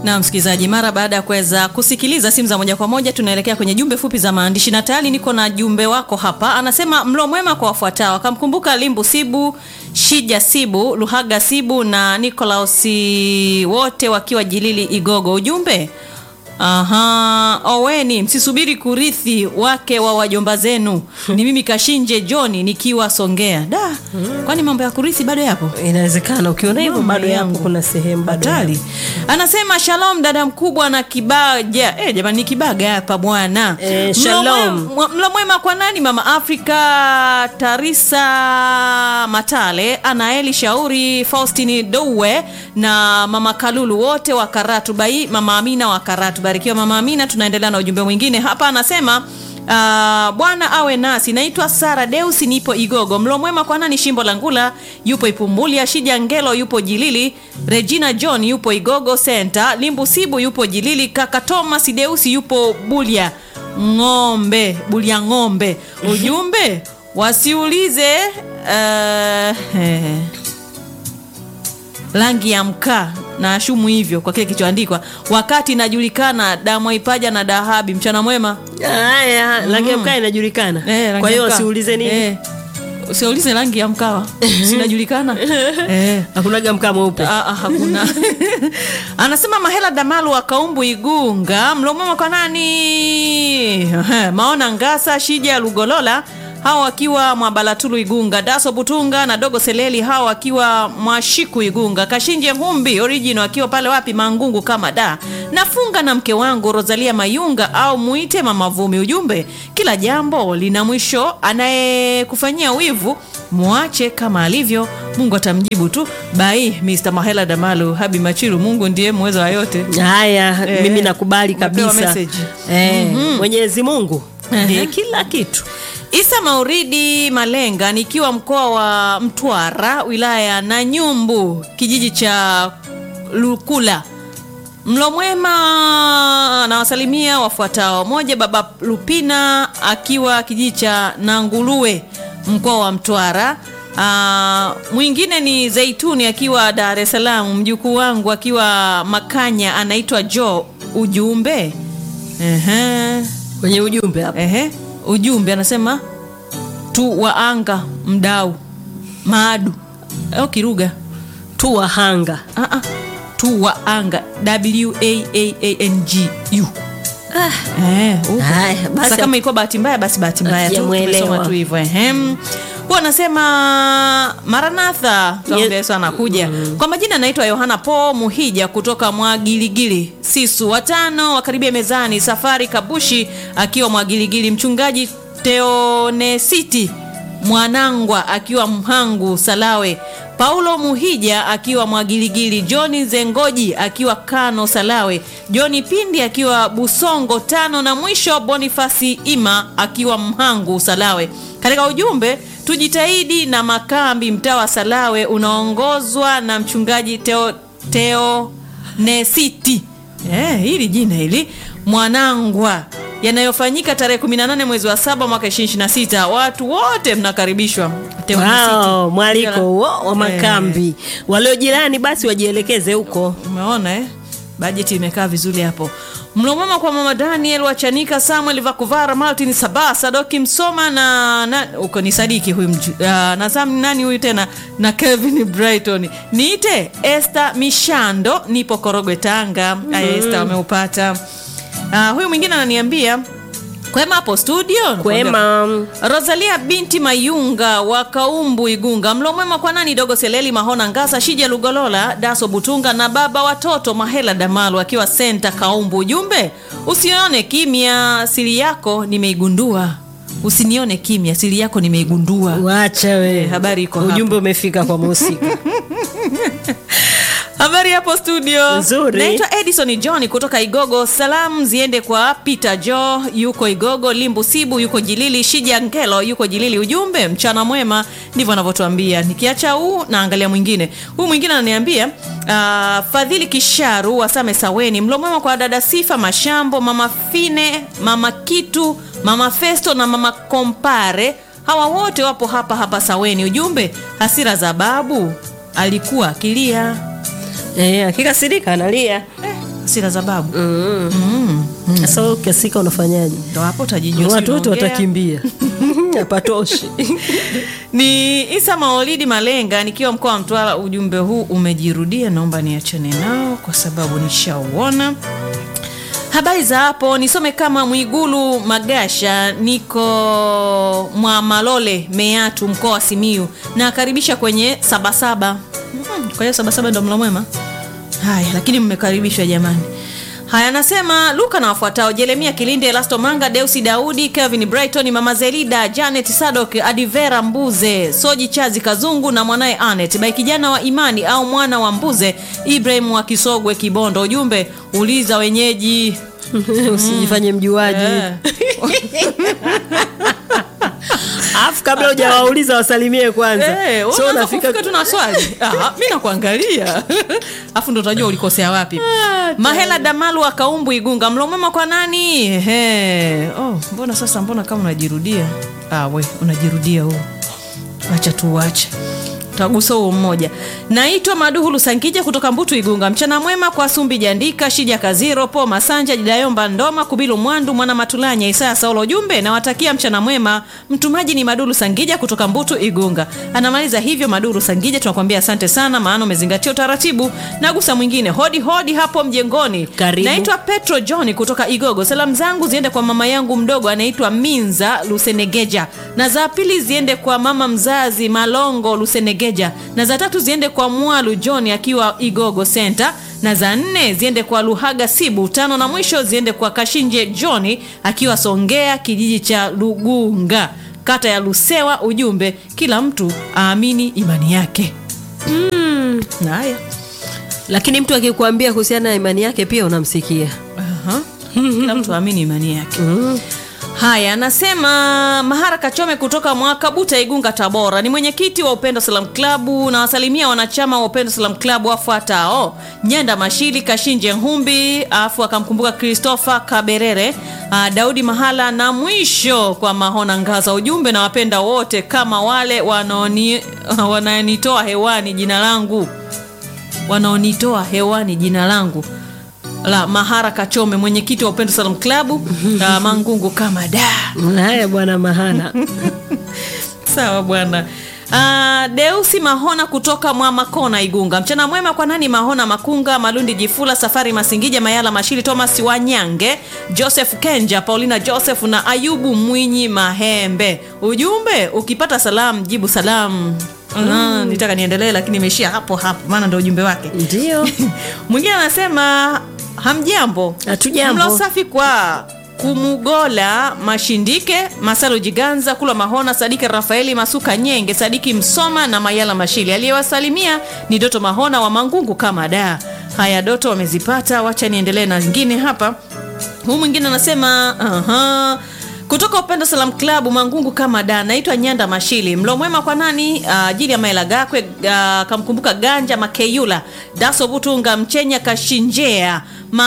Na msikilizaji, mara baada ya kuweza kusikiliza simu za moja kwa moja, tunaelekea kwenye jumbe fupi za maandishi, na tayari niko na jumbe wako hapa. Anasema mlo mwema kwa wafuatao, akamkumbuka Limbu Sibu, Shija Sibu, Luhaga Sibu na Nikolaus, wote wakiwa Jilili Igogo. Ujumbe Aha, oweni msisubiri kurithi wake wa wajomba zenu. Ni mimi Kashinje John nikiwa Songea. Da, kwani mambo ya kurithi bado yapo? Inawezekana ukiona hivyo Mama bado yapo, yangu. kuna sehemu bado Hatari. yapo. Anasema shalom dada mkubwa na kibaja. Eh, jamani ni kibaga hapa bwana. Eh, Mlo shalom. mwema- Mlo mwema kwa nani? Mama Afrika, Tarisa Matale, Anaeli Shauri, Faustini Dowe na Mama Kalulu wote wa Karatu Bai, Mama Amina wa Karatu. Barikiwa Mama Amina. Tunaendelea na ujumbe mwingine hapa, anasema Ah, Bwana awe nasi. Naitwa Sara Deus, nipo Igogo. Mlo mwema kwa nani? Shimbo la Ngula yupo Ipumbulia, Shija Ngelo yupo Jilili, Regina John yupo Igogo Center, Limbu Sibu yupo Jilili, kaka Thomas Deus yupo Bulia ng'ombe, Bulia ng'ombe. Ujumbe wasiulize eh, eh, rangi ya mkaa na ashumu hivyo kwa kile kilichoandikwa, wakati inajulikana damu ipaja na dahabi. Mchana mwema. Haya, rangi ya mkaa inajulikana. Eh, rangi Kwa ya hiyo mkaa. siulize nini? Eh, usiulize rangi ya mkawa sinajulikana eh. Hakunaga mkaa mweupe. Ah, ah, hakuna anasema mahela damalu wa kaumbu igunga mlomwema kwa nani Ehe, maona ngasa shija lugolola hawa wakiwa mwabalatulu igunga daso butunga na dogo seleli hawa wakiwa mwashiku igunga kashinje humbi original akiwa pale wapi mangungu kama da nafunga na mke wangu rosalia mayunga au muite mama vumi ujumbe kila jambo lina mwisho anayekufanyia wivu mwache kama alivyo mungu atamjibu tu bai mr mahela damalu habi machiru mungu ndiye mweza wa yote Haya, Eh, mimi nakubali umepewa kabisa. message. Eh, Mwenyezi Mungu ndiye kila kitu. Isa Mauridi Malenga nikiwa mkoa wa Mtwara wilaya ya Nanyumbu kijiji cha Lukula. Mlo mwema nawasalimia wafuatao: moja, baba Lupina akiwa kijiji cha Nangulue mkoa wa Mtwara. Ah, mwingine ni Zaituni akiwa Dar es Salaam, mjukuu wangu akiwa Makanya anaitwa Jo. Ujumbe Ehe. Kwenye ujumbe hapa. Ehe, ujumbe anasema tu waanga mdau maadu au kiruga Tu wahanga. ah, ah. tu waanga w a a a n g u Eh, huko. Haya, basi Sasa kama ilikuwa bahati mbaya basi bahati mbaya tu Hatujamuelewa. tumesoma tu hivyo ehem huwa anasema maranatha tuambia Yes. yesu anakuja kwa majina anaitwa yohana po muhija kutoka mwagiligili sisu watano wakaribia mezani safari kabushi akiwa mwagiligili mchungaji teonesiti mwanangwa akiwa mhangu salawe paulo muhija akiwa mwagiligili johni zengoji akiwa kano salawe johni pindi akiwa busongo tano na mwisho bonifasi ima akiwa mhangu salawe katika ujumbe tujitahidi na makambi mtaa wa salawe unaongozwa na mchungaji teo, teo nesiti eh, hili jina hili mwanangwa yanayofanyika tarehe 18 mwezi wa saba mwaka 2026 watu wote mnakaribishwa Teo Nesiti. Wow, mwaliko Jina la- huo wa Eh, makambi. Walio jirani basi wajielekeze huko. umeona eh? bajeti imekaa vizuri hapo mlo mwema kwa mama daniel wachanika samuel vakuvara martin saba sadoki msoma na, na uko ni sadiki huyu mju- uh, na sam nani huyu tena na kevin brighton niite este mishando nipo korogwe tanga aya este wameupata uh, huyu mwingine ananiambia kwema hapo studio Kwema. rosalia binti mayunga wa kaumbu igunga mlo mwema kwa nani dogo seleli mahona ngasa shija lugolola daso butunga na baba watoto mahela damalu akiwa senta kaumbu ujumbe usione kimya siri yako nimeigundua usinione kimya siri yako nimeigundua Wacha we. Eh, habari iko hapo. Ujumbe umefika kwa mhusika. habari hapo studio Nzuri. naitwa edison john kutoka igogo salamu ziende kwa peter jo yuko igogo limbu sibu yuko jilili shija ngelo yuko jilili ujumbe mchana mwema ndivyo anavyotuambia nikiacha huu naangalia mwingine huu mwingine ananiambia uh, fadhili kisharu wasame saweni mlo mwema kwa dada sifa mashambo mama fine mama kitu mama festo na mama kompare hawa wote wapo hapa hapa saweni ujumbe hasira za babu alikuwa akilia Eh, akikasirika analia. hasira za babu Mm. Sasa wewe ukiasika unafanyaje? ndo hapo utajijua Watu si wote unaongea. watakimbia. Hapatoshi. ni isa maolidi malenga nikiwa mkoa wa mtwara ujumbe huu umejirudia naomba niachane nao kwa sababu nishauona habari za hapo nisome kama mwigulu magasha niko mwa malole meatu mkoa wa simiu nakaribisha kwenye sabasaba Mm, kwa hiyo sabasaba ndo mlo mwema haya lakini mmekaribishwa jamani haya anasema luka na wafuatao jeremia kilinde elasto manga deusi daudi kevin brighton mama zelida janet sadok adivera mbuze soji chazi kazungu na mwanaye anet bai kijana wa imani au mwana wa mbuze ibrahim wa kisogwe kibondo ujumbe uliza wenyeji Usijifanye mjuaji. Eh. Alafu kabla hujawauliza wasalimie kwanza. Eh, wewe So unaanza unafika kufika tu na swali Ah, mi nakuangalia afu ndo utajua ulikosea wapi mahela damalu akaumbu igunga mlomwema kwa nani Ehe. oh, mbona sasa mbona kama unajirudia ah, we unajirudia huo acha tuuache tagusa huo mmoja naitwa maduhulu sankija kutoka mbutu igunga mchana mwema kwa sumbi jandika shija kaziro po masanja jidayomba ndoma kubilu mwandu mwana matulanya isaya saulo ujumbe nawatakia mchana mwema mtumaji ni madulu sangija kutoka mbutu igunga anamaliza hivyo madulu sangija tunakwambia asante sana maana umezingatia utaratibu nagusa mwingine hodi hodi hapo mjengoni Karibu. naitwa petro john kutoka igogo salamu zangu ziende kwa mama yangu mdogo anaitwa minza lusenegeja na za pili ziende kwa mama mzazi malongo lusenegeja na za tatu ziende kwa mwalu john akiwa igogo center na za nne ziende kwa luhaga sibu tano na mwisho ziende kwa kashinje john akiwa songea kijiji cha lugunga kata ya lusewa ujumbe kila mtu aamini imani yake mm. haya Lakini mtu akikwambia kuhusiana na imani yake pia unamsikia. Aha. kila mtu aamini imani yake Mm. haya anasema mahara kachome kutoka mwakabuta igunga tabora ni mwenyekiti wa upendo salam klabu na wasalimia wanachama wa upendo salam klabu wafuatao nyanda mashili kashinje humbi afu akamkumbuka christopher kaberere uh, daudi mahala na mwisho kwa mahona ngaza ujumbe na wapenda wote kama wale wanaoni- wananitoa hewani jina langu wanaonitoa hewani jina langu la mahara kachome mwenyekiti wa upendo salam klabu uh, mangungu kama da Haya bwana Mahana. sawa bwana Uh, deusi mahona kutoka mwamakona igunga mchana mwema kwa nani mahona makunga malundi jifula safari masingija mayala mashili thomas wanyange joseph kenja paulina joseph na ayubu mwinyi mahembe ujumbe ukipata salamu jibu salamu mm. nitaka niendelee lakini imeishia hapo hapo maana ndo ujumbe wake Ndio. mwingine anasema hamjambo Hatujambo. mlo safi kwa kumugola mashindike masalo jiganza kula mahona sadiki rafaeli masuka nyenge sadiki msoma na mayala mashili aliyewasalimia ni doto mahona wa mangungu kama da haya doto wamezipata wacha niendelee na zingine hapa huu mwingine anasema aha kutoka upendo salam klabu mangungu kama da naitwa nyanda mashili mlo mwema kwa nani ajili ya maela gakwe ah, kamkumbuka ganja makeyula daso butunga mchenya kashinjea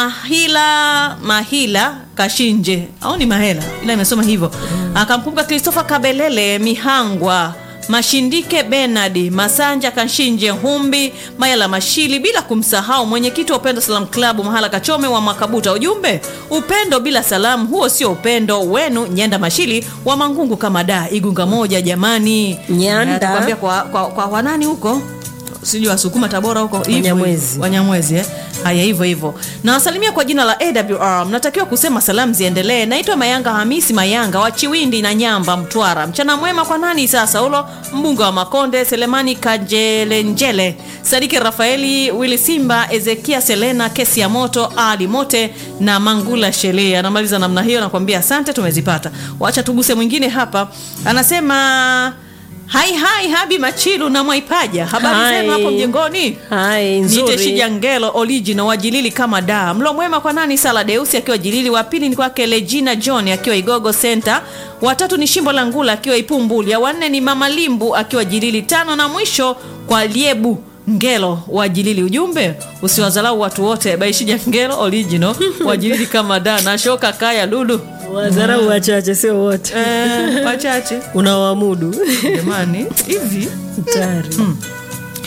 mahila mahila kashinje au ni mahela ila imesoma hivyo akamkumbuka christopher kabelele mihangwa mashindike benard masanja kashinje humbi mayala mashili bila kumsahau mwenyekiti wa upendo salam klabu mahala kachome wa makabuta ujumbe upendo bila salamu huo sio upendo wenu nyenda mashili wa mangungu kama da igunga moja jamani Nyanda. Eh, tukwambia kwa, kwa, kwa wanani huko sijui wasukuma tabora huko hivyo Wanyamwezi. hivyo. wanyamwezi eh? haya hivyo hivyo nawasalimia kwa jina la awr mnatakiwa kusema salamu ziendelee naitwa mayanga hamisi mayanga wa chiwindi na nyamba mtwara mchana mwema kwa nani sasa ulo mbunga wa makonde selemani kajelenjele sadiki rafaeli wili simba ezekia selena kesi ya moto ali mote na mangula shelee anamaliza namna hiyo nakwambia asante tumezipata wacha tuguse mwingine hapa anasema hai hai habi machilu na mwaipaja habari Hai. zenu hapo mjengoni Hai nite nzuri. shijangelo original wajilili kama da mlo mwema kwa nani sala deusi akiwa jilili wa pili ni kwake legina john akiwa igogo center watatu ni shimbo la ngula akiwa ipumbulia wanne ni mama limbu akiwa jilili tano na mwisho kwa liebu ngelo wa jilili ujumbe usiwazalau watu wote baishija ngelo original wajilili kama da na shoka kaya lulu Wazarau wachache sio wote. eh, wachache Unawamudu. jamani hivi Hatari.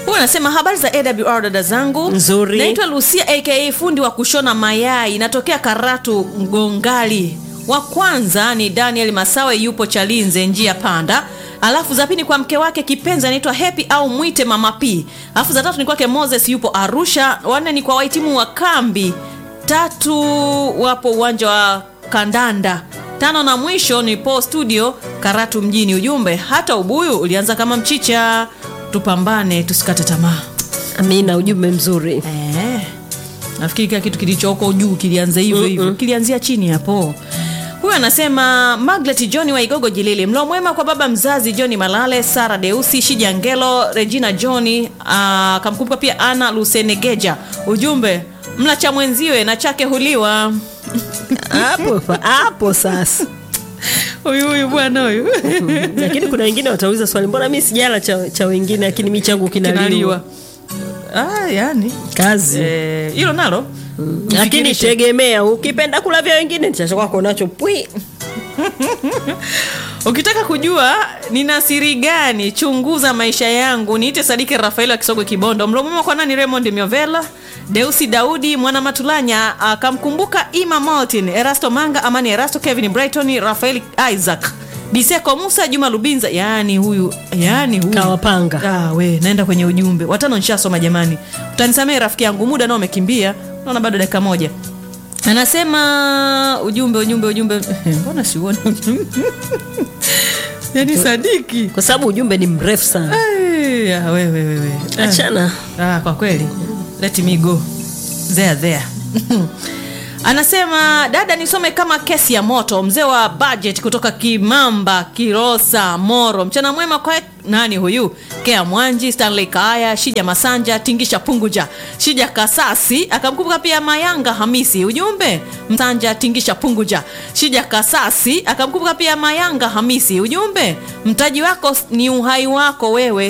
huyu anasema habari za awr dada zangu Nzuri. naitwa lucia aka fundi wa kushona mayai natokea karatu mgongali wa kwanza ni daniel masawe yupo chalinze njia panda alafu za pili kwa mke wake kipenzi anaitwa hepi au mwite mama p alafu za tatu ni kwake moses yupo arusha wanne ni kwa wahitimu wa kambi tatu wapo uwanja wa kandanda tano na mwisho ni po studio karatu mjini ujumbe hata ubuyu ulianza kama mchicha tupambane tusikate tamaa amina ujumbe mzuri Eh, nafikiri kila kitu kilichoko juu kilianza hivyo hivyo kilianzia chini hapo huyu anasema maglet john waigogo jilili mlo mwema kwa baba mzazi johni malale sara deusi shija ngelo regina johni akamkumbuka pia ana lusenegeja ujumbe mla cha mwenziwe na chake huliwa hapo fa- hapo sasa huyu huyu bwana huyu lakini kuna wengine watauliza swali mbona mi sijala cha, cha wengine lakini mi changu kinaliwa kinaliwa ah, yani kazi Eh, hilo nalo lakini Mfikirishe. tegemea ukipenda kula vya wengine chacha kwako nacho pwi ukitaka kujua nina siri gani chunguza maisha yangu niite sadiki rafaeli wa kisogwe kibondo mlomuma kwa nani raymond miovela deusi daudi mwana matulanya akamkumbuka ima martin erasto manga amani erasto kevin brighton rafael isaac biseko musa juma lubinza yaani huyu yaani huyu Kawapanga. ah, we naenda kwenye ujumbe watano nshasoma jamani utanisamehe rafiki yangu muda nao umekimbia naona bado dakika moja anasema ujumbe ujumbe ujumbe mbona siuoni yani sadiki kwa sababu ujumbe ni mrefu sana Ai, ah, wewe wewe Ah. achana Ah, kwa kweli let me go there there anasema dada nisome kama kesi ya moto mzee wa budget kutoka kimamba kirosa moro mchana mwema kwa nani huyu kea mwanji stanley kaaya shija masanja tingisha punguja shija kasasi akamkumbuka pia mayanga hamisi ujumbe msanja tingisha punguja shija kasasi akamkumbuka pia mayanga hamisi ujumbe mtaji wako ni uhai wako wewe